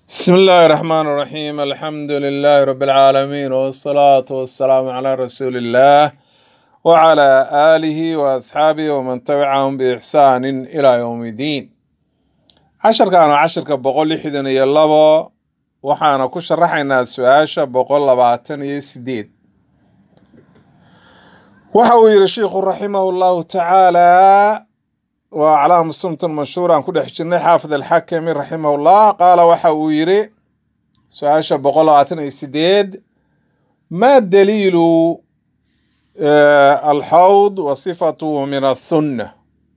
بسم الله الرحمن الرحيم الحمد لله رب العالمين والصلاة والسلام على رسول الله وعلى آله وأصحابه ومن تبعهم بإحسان إلى يوم الدين عشر كانوا عشر كبقول لحدن يلبو وحانا كشرحنا سؤاشا بقول لبعتن يسديد وحاول الشيخ رحمه الله تعالى وعلى سنة المنشورة عن كل حجرنا حافظ الحكم رحمه الله قال وحاو يري سؤال بقول عتنا سديد ما الدليل آه الحوض وصفته من السنة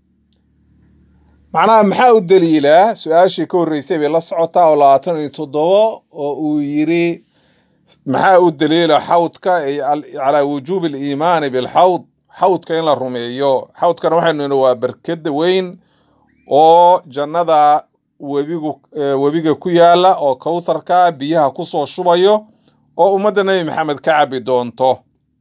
معناها محاو الدليل سؤال شيكون ريسي بلا سعوتا ولا عتنا تضوى ويري محاو الدليل حوضك على وجوب الإيمان بالحوض xawdka in la rumeeyo xawdkana waxaynu nidhi waa berkeda weyn oo jannada webigu webiga ku yaala oo kowtharka biyaha kusoo shubayo oo ummadda nebi maxamed ka cabi doonto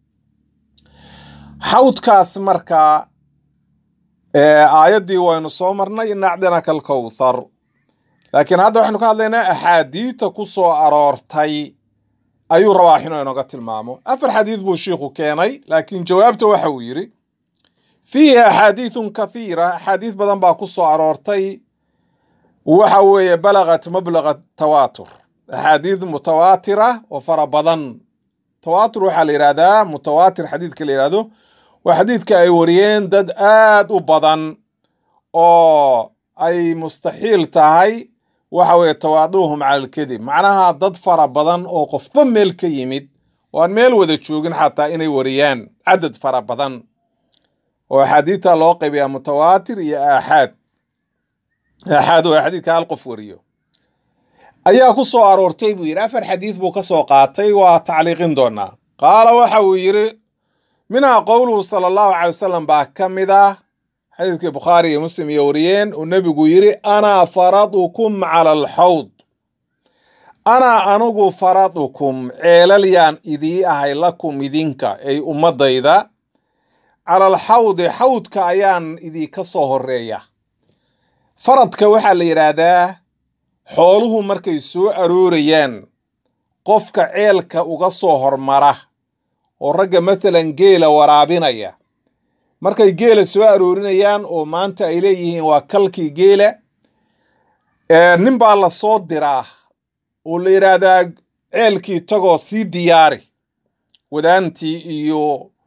xawdkaas marka aayaddii waynu soo marnay inacdinaka alkowthar laakiin hadda waxaynu ka hadlaynaa axaadiita ku soo aroortay ayuu rabaa inuu inooga tilmaamo afar xadiid buu shiikhu keenay laakiin jawaabta waxa uu yidhi fiihi axaadiidun kathiira axaadiid badan baa ku soo aroortay waxa weeye balagat mablaga tawaatur axaadiid mutawaatira oo fara badan tawaatur waxaa la yidhahdaa mutawaatir xadiidka la yidhahdo waa xadiidka ay wariyeen dad aad u badan oo ay mustaxiil tahay waxa weeye tawaaduuhum cala alkadib macnaha dad fara badan oo qofba meel ka yimid oo aan meel wada joogin xataa inay wariyaan cadad fara badan oo axaadiidta loo qaybiyaa mutawaatir iyo aaxaad aaxaad waa xadiidka hal qof wariyo ayaa ku soo aroortay buu yidhi afar xadiid buu ka soo qaatay waa tacliiqin doonaa qaala waxa uu yidhi minhaa qowluhu sala allahu calay wasalam baa ka mid ah xadiidkii bukhaari iyo muslim iyo wariyeen uu nebigu yidhi anaa faradukum cala alxawd anaa anigu faradukum ceelal yaan idii ahay lakum idinka ay ummadayda cala alxawdi xawdka ayaan idinka soo horeeya faradka waxaa la yidhaahdaa xooluhu markay soo aroorayaan qofka ceelka uga soo hormara oo ragga matalan geela waraabinaya markay geela soo aroorinayaan oo maanta ay leeyihiin waa kalkii geela nin baa la soo diraa oo la yidhaahdaa ceelkii tagoo sii diyaari wadaantii iyo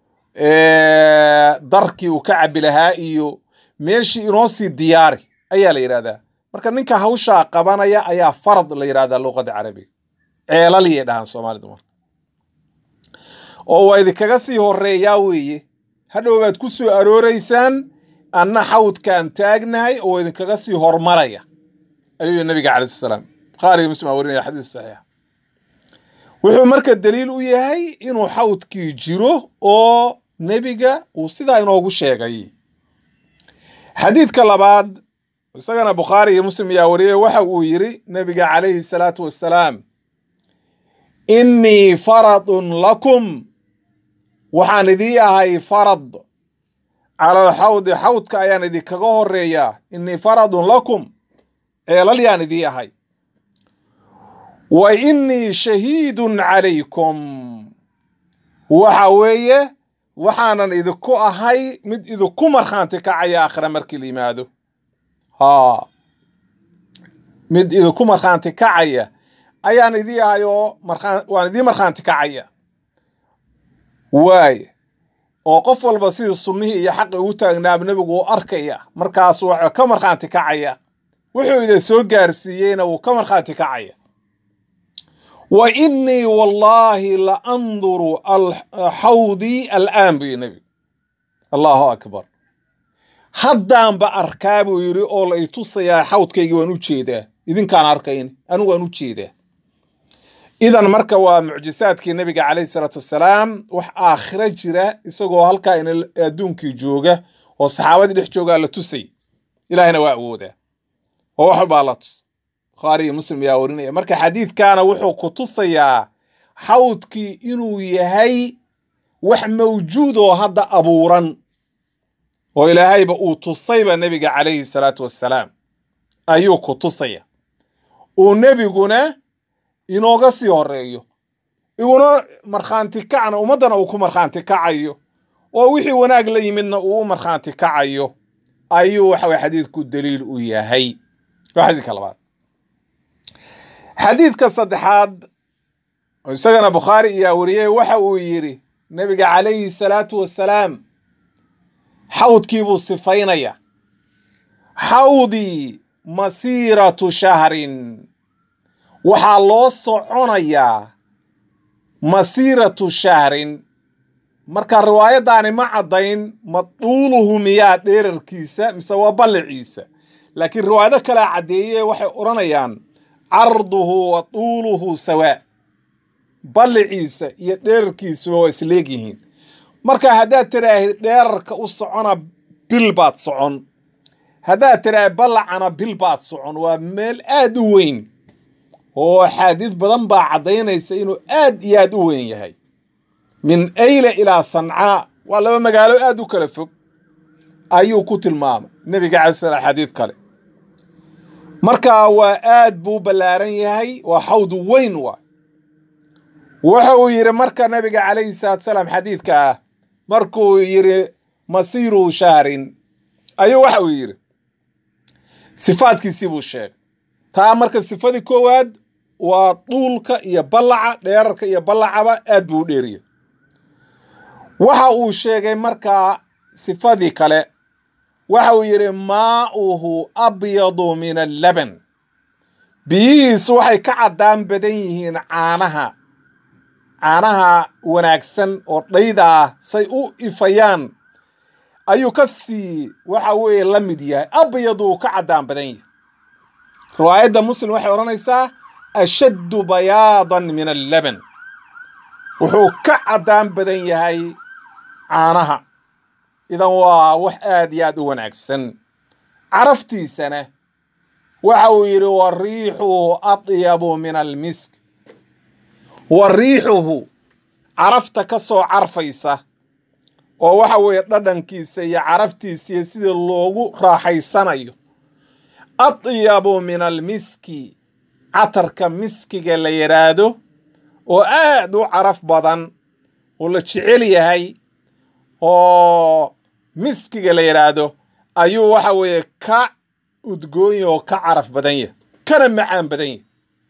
darkii uu ka cabi lahaa iyo meeshii inoo sii diyaari ayaa la yidhahdaa marka ninka hawshaa qabanaya ayaa farad la yidhahdaa luqadda carabiga ceelaliyay dhahaan soomaalidu marka oo waa idinkaga sii horeeyaa weeye hadhow baad ku soo arooraysaan anna xawdkaan taagnahay oo idinkaga sii hormaraya ayuu nabiga calai salaam bukhaariga muslim aa warinaya xadiis saxiixa wuxuu marka daliil u yahay inuu xawdkii jiro oo nebiga uu sidaa inoogu sheegay xadiidka labaad isagana bukhaari iyo muslim ayaa wariyay waxa uu yidhi nebiga calayhi salaatu wassalaam innii faradun lakum waxaan idii ahay farad cala alxawdi xawdka ayaan idinkaga horeeyaa innii faradun lakum ceelal yaan idii ahay wa innii shahiidun calaykum waxa weeye waxaanan idinku ahay mid idinku markhaanti kacaya akhre markii la yimaado haa mid idinku markhaanti kacaya ayaan idii ahay oo waan idii markhaanti kacaya waaye oo qof walba sidii sunnihii iyo xaqi ugu taagnaaba nebigu uu arkaya markaasu waxuu ka markhaanti kacaya wuxuu idin soo gaarsiiyeyna wuu ka markhaanti kacaya wa innii wallaahi la anduru xawdii al'aan buu nebi allahu akbar haddaanba arkaa buu yidhi oo la itusayaa xawdkaygii waan u jeedaa idinkaan arkayn anigu waan u jeedaa idan marka waa mucjisaadkii nebiga calayhi salaatu wassalaam wax aakhiro jira isagoo halkaa in adduunkii jooga oo saxaabadii dhex joogaa la tusay ilaahina waa awoodaa oo wax walbaa la tus bukhaari iyo muslim ayaa warinaya marka xadiidkaana wuxuu ku tusayaa xawdkii inuu yahay wax mawjuud oo hadda abuuran oo ilaahayba uu tusayba nebiga calayhi salaatu wassalaam ayuu ku tusaya uu nebiguna inooga sii horeeyo iguna markhaanti kacna ummaddana uu ku markhaanti kacayo oo wixii wanaag la yimidna uu u markhaanti kacayo ayuu waxa weye xadiidku daliil u yahay waa xadiidka labaad xadiidka saddexaad oo isagana bukhaari iyaa wariyey waxa uu yidhi nebiga calayhi salaatu wassalaam xawdkii buu sifaynaya xawdii masiiratu shahrin waxaa loo soconayaa masiiratu shahrin marka riwaayaddaani ma caddayn maduuluhu miyaa dheerarkiisa mise waa balliciisa laakiin riwaayado kalea caddeeye waxay odhanayaan carduhu wa tuuluhu sawaa balliciisa iyo dheerarkiisuba waa isleegyihiin marka haddaad tiraahid dheerarka u socona bil baad socon haddaad tiraahid ballacana bil baad socon waa meel aad u weyn oo axaadiis badan baa caddaynaysa inuu aad iyo aad u weyn yahay min ayle ilaa sancaa waa laba magaalo aad u kala fog ayuu ku tilmaamay nebiga calai slam xadiid kale marka waa aad buu ballaaran yahay waa xawdu weyn waay waxa uu yidhi marka nabiga calayhi salaatu salaam xadiidka ah markuu yidhi masiiru shahrin ayuu waxa uu yidhi sifaadkiisii buu sheegay taa marka sifadii koowaad waa duulka iyo ballaca dheerarka iyo ballacaba aad buu u dheeriya waxa uu sheegay markaa sifadii kale waxa uu yidhi maa'uhu abyadu min allaban biyihiisu waxay ka caddaan badan yihiin caanaha caanaha wanaagsan oo dhayda ah say u ifayaan ayuu ka sii waxa weeye la mid yahay abyaduu ka caddaan badan yahay riwaayadda muslim waxay odhanaysaa ashaddu bayaadan min allaban wuxuu ka caddaan badan yahay caanaha idan waa wax aad iyo aad u wanaagsan caraftiisana waxa uu yidhi wa riixuhu atyabu min almisk wa riixuhu carafta ka soo carfaysa oo waxa weeye dhadhankiisa iyo caraftiisa iyo sida loogu raaxaysanayo atyabu min almiski catarka miskiga la yidhaahdo oo aad u caraf badan oo la jecel yahay oo miskiga la yidhaahdo ayuu waxa weeye ka udgoon yahy oo ka caraf badan yahy kana macaan badan yahy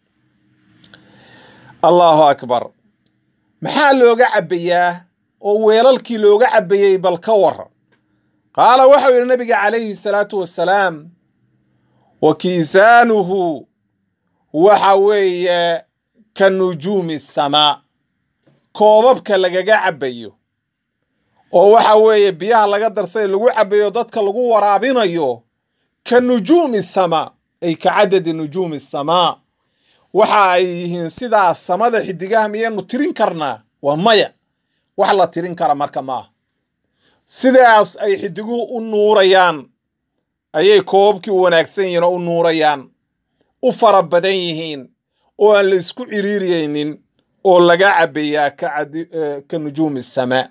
allahu akbar maxaa looga cabbayaa oo weelalkii looga cabbayey bal ka waran qaala waxau yidhi nabiga calayhi salaatu wassalaam wa kiisaanuhu waxa weeye ka nujuumi samaa koobabka lagaga cabbayo oo waxa weeye biyaha laga darsay lagu cabbayo dadka lagu waraabinayo ka nujuumi samaa ay ka cadadi nujuumi samaa waxa ay yihiin sidaa samada xidigaha miyaynu tirin karnaa waa maya wax la tirin kara marka maaha sidaas ay xidiguhu u nuurayaan ayay koobabkii u wanaagsan yihiin oo u nuurayaan u fara badan yihiin oo aan la isku ciriiriyeynin oo laga cabbayaa ka nujuumi samaa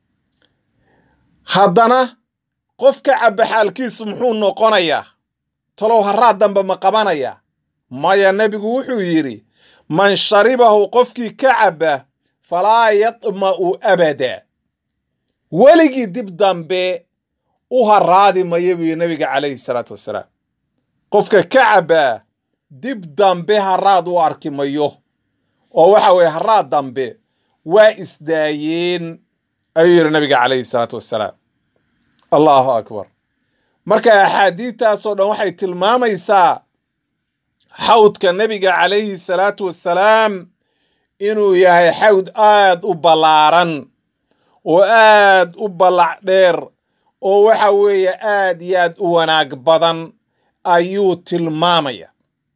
haddana qofka cabba xaalkiisu muxuu noqonayaa talow haraad dambe ma qabanayaa maya nebigu wuxuu yidhi man sharibahu qofkii ka cabba falaa yatma'u abada weligii dib dambe u haraadi maya buu yidhi nebiga calayhi salaatu wassalaam qofka ka cabbaa dib dambe haraad u arki mayo oo waxa weeye haraad dambe waa isdaayeen ayuu yidhi nabiga calayhi salaatu wassalaam allahu akbar marka axaadiidtaasoo dhan waxay tilmaamaysaa xawdka nebiga calayhi salaatu wassalaam inuu yahay xawd aad u ballaaran oo aad u ballac dheer oo waxa weeye aad iyo aad u wanaag badan ayuu tilmaamaya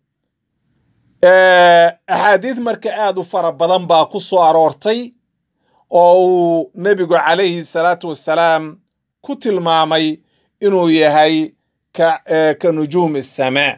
axaadiid marka aad u fara badan baa ku soo aroortay oo uu nebigu calayhi salaatu wassalaam ku tilmaamay inuu yahay ka nujuumi asamaa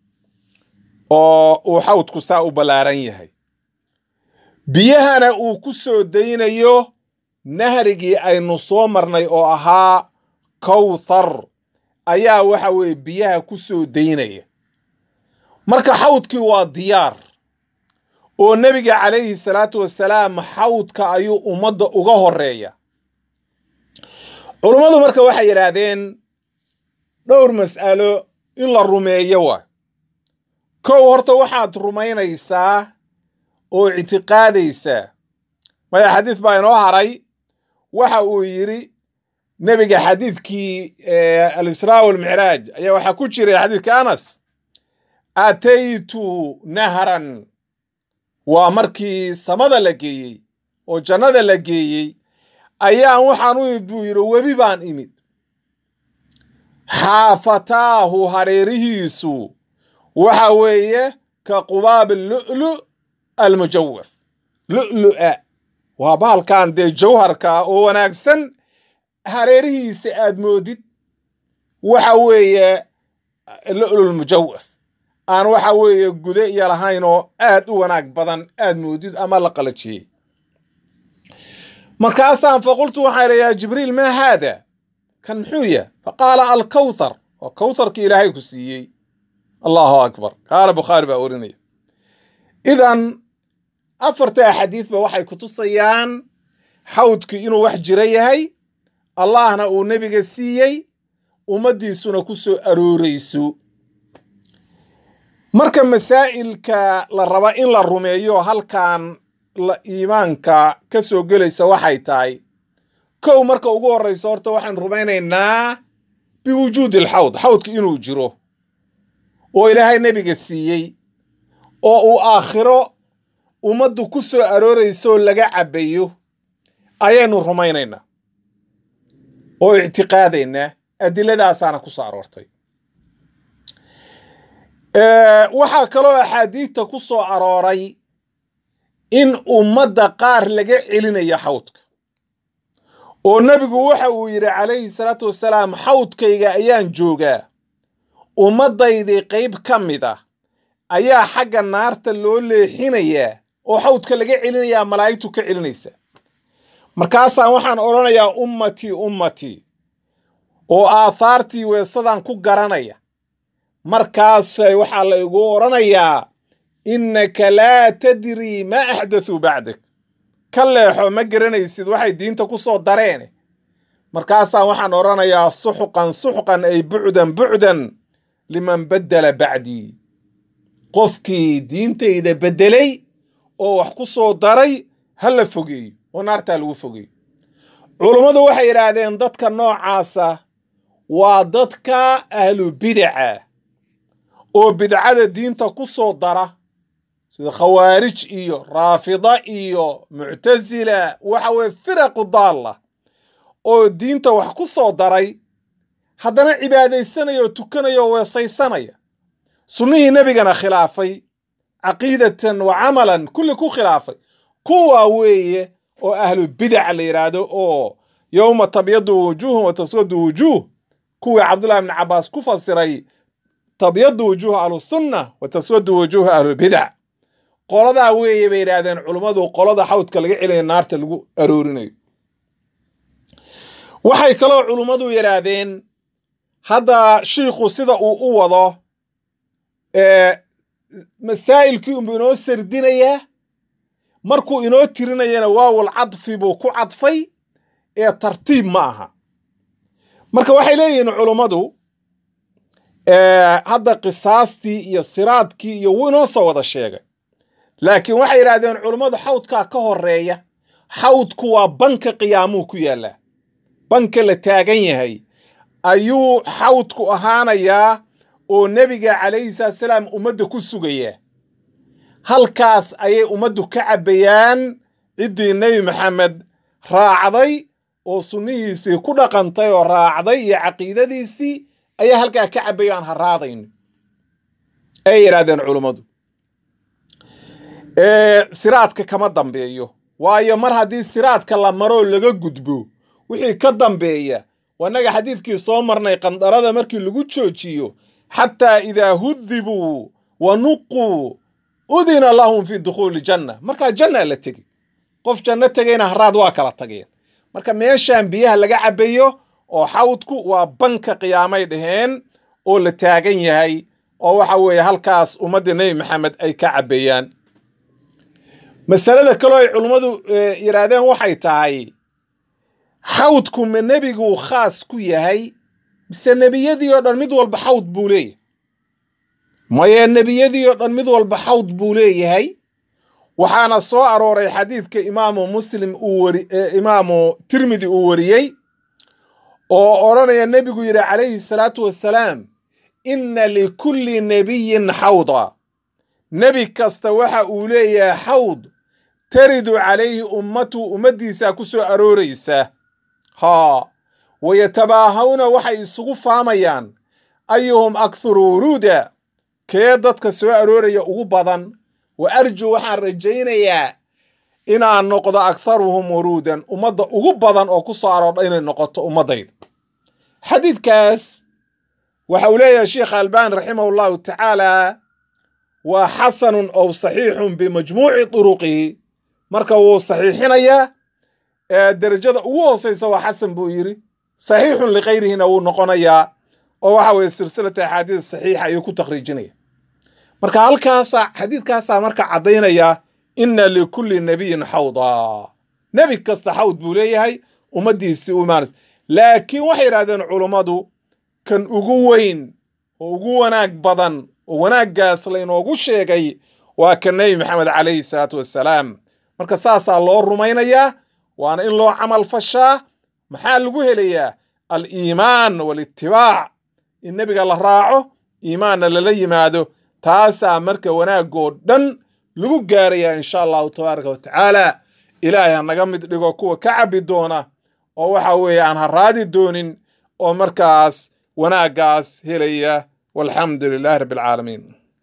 oo uu xawdku saa u ballaaran yahay biyahana uu ku soo daynayo nahrigii aynu soo marnay oo ahaa kowthar ayaa waxa weeye biyaha ku soo daynaya marka xawdkii waa diyaar oo nebiga calayhi salaatu wasalaam xawdka ayuu ummadda uga horeeya culummadu marka waxay yidhaahdeen dhowr mas'alo in la rumeeyo waa kow horta waxaad rumaynaysaa oo ictiqaadaysaa maya xadiis baa inoo haray waxa uu yidhi nebiga xadiidkii alisraa walmicraaj ayaa waxaa ku jiray xadiidka anas ataytu nahran waa markii samada la geeyey oo jannada la geeyey ayaan waxaan u imid buu yidhi webi baan imid xaafataahu hareerihiisu waxa weeye ka qubaab lu'lu almujawaf lu'lu'a waa bahalkan dee jawharka oo wanaagsan hareerihiisa aad moodid waxa weeye lu'lulmujawaf aan waxa weeye gude iyo lahayn oo aad u wanaag badan aad moodid ama la qalajiyey markaasaan faqultu waxaan idhi yaa jibriil maa haada kan muxuu yahay faqaala alkawthar waa kawtharkii ilaahay ku siiyey allahu akbar qaala bukhaari baa orinaya idan afarta axaadiidba waxay kutusayaan xawdkii inuu wax jira yahay allahna uu nebiga siiyey ummaddiisuna ku soo aroorayso marka masaa'ilka la raba in la rumeeyo halkan la iimaanka ka soo gelaysa waxay tahay kow marka ugu horraysa horta waxaan rumaynaynaa biwujuudi alxawd xawdka inuu jiro oo ilaahay nebiga siiyey oo uu aakhiro ummaddu ku soo arooraysooo laga cabbayo ayaynu rumaynaynaa oo ictiqaadaynaa adilladaasaana ku soo aroortay waxaa kaloo axaadiidta ku soo arooray in ummadda qaar laga celinayo xawdka oo nebigu waxa uu yidhi calayhi salaatu wasalaam xawdkayga ayaan joogaa ummaddaydii qayb ka mid ah ayaa xagga naarta loo leexinayaa oo xawdka laga celinayaa malaa'igtu ka celinaysa markaasaan waxaan odhanayaa ummatii ummatii oo aathaartii weesadan ku garanaya markaas waxaa la igu odhanayaa innaka laa tadrii maa axdathuu bacdak ka leexo ma garanaysid waxay diinta ku soo dareene markaasaan waxaan odhanayaa suxqan suxqan ay bucdan bucdan liman baddala bacdii qofkii diintayda beddelay oo wax ku soo daray ha la fogeeyo oo naartaa lagu fogeeyo culummadu waxay yidhaahdeen dadka noocaasa waa dadka ahlu bidaca oo bidcada diinta ku soo dara sida khawaarij iyo raafida iyo muctasila waxa weye firaqu daalla oo diinta wax ku soo daray haddana cibaadaysanaya oo tukanaya oo weesaysanaya sunnihii nebigana khilaafay caqiidatan wa camalan kulli ku khilaafay kuwaa weeye oo ahlu bidac la yidhaahdo oo yowma tabyadu wujuuhum wa taswadu wujuuh kuwii cabdullahi ibni cabbaas ku fasiray tabyadu wujuuha ahlusunna wa taswadu wujuuha ahlubidac qoladaa weeye bay yidhaahdeen culummadu qolada xawdka laga celinayo naarta lagu aroorinayo waxay kaloo culummadu yidhaahdeen hadda shiikhu sida uu u wado masaa'ilkii unbuu inoo sardinayaa markuu inoo tirinayana waawal cadfi buu ku cadfay ee tartiib ma aha marka waxay leeyihiin culummadu hadda qisaastii iyo siraadkii iyo wuu inoo soo wada sheegay laakiin waxay yidhahdeen culummadu xawdkaa ka horeeya xawdku waa banka qiyaamuu ku yaallaa banka la taagan yahay ayuu xawdku ahaanayaa oo nebiga calayhi salaatusalaam ummadda ku sugayaa halkaas ayay ummaddu ka cabbayaan ciddii nebi maxamed raacday oo sunnihiisii ku dhaqantay oo raacday iyo caqiidadiisii ayaa halkaa ka cabbaya aan haraadayno ay yidhaahdeen culummadu siraadka kama dambeeyo waayo mar haddii siraadka la maroo laga gudbo wixii ka dambeeya wanaga xadiidkii soo marnay qandarada markii lagu joojiyo xataa idaa hudibuu wa nuquu udina lahum fi dukhuuli janna markaa janna la tegi qof janno tegayna haraad waa kala tageen marka meeshaan biyaha laga cabbayo oo xawdku waa banka qiyaamay dhaheen oo la taagan yahay oo waxa weeye halkaas ummadda nebi maxamed ay ka cabbeeyaan masalada kaloo ay culummadu yidhaahdeen waxay tahay xawdku ma nebiguu khaas ku yahay mise nebiyadii oo dhan mid walba xawd buu leeyahay maye nebiyadii oo dhan mid walba xawd buu leeyahay waxaana soo arooray xadiidka imaamu muslim uu wari imaamu tirmidi uu wariyey oo odhanaya nebigu yidhi calayhi salaatu wassalaam inna likulli nebiyin xawda nebi kasta waxa uu leeyahay xawd taridu calayhi ummatu ummaddiisaa ku soo arooraysa haa wayatabaahawna waxay isugu faamayaan ayuhum akharu wuruuda kee dadka soo arooraya ugu badan wa arju waxaan rajaynayaa inaan noqdo akharuhum wuruudan ummadda ugu badan oo ku soo aroordha inay noqoto ummaddayda xadiidkaas waxa uu leeyahay sheekh albani raximahu llahu tacaala waa xasanun ow saxiixun bimajmuuci turuqihi marka wuu saxiixinayaa derajada ugu hooseysa waa xasan buu yidhi saxiixun likayrihina wuu noqonayaa oo waxa weeye silsilata axaadiis saxiixa ayuu ku takhriijinaya marka halkaasa xadiidkaasaa marka caddaynaya inna likulli nebiyin xawda nebi kasta xawd buu leeyahay ummaddiisii u imaanaysa laakiin waxay yidhahdeen culummadu kan ugu weyn oo ugu wanaag badan oo wanaaggaas laynoogu sheegay waa kan nebi maxamed calayhi salaatu wassalaam marka saasaa loo rumaynayaa waana in loo camal fashaa maxaa lagu helayaa aliimaan walitibaac in nebiga la raaco iimaanna lala yimaado taasaa marka wanaagoo dhan lagu gaarayaa insha allahu tabaaraka wa tacaala ilaahay ha naga mid dhigo kuwa ka cabbi doona oo waxa weeye aan ha raadi doonin oo markaas wanaaggaas helaya walxamdu lilahi rabbi alcaalamiin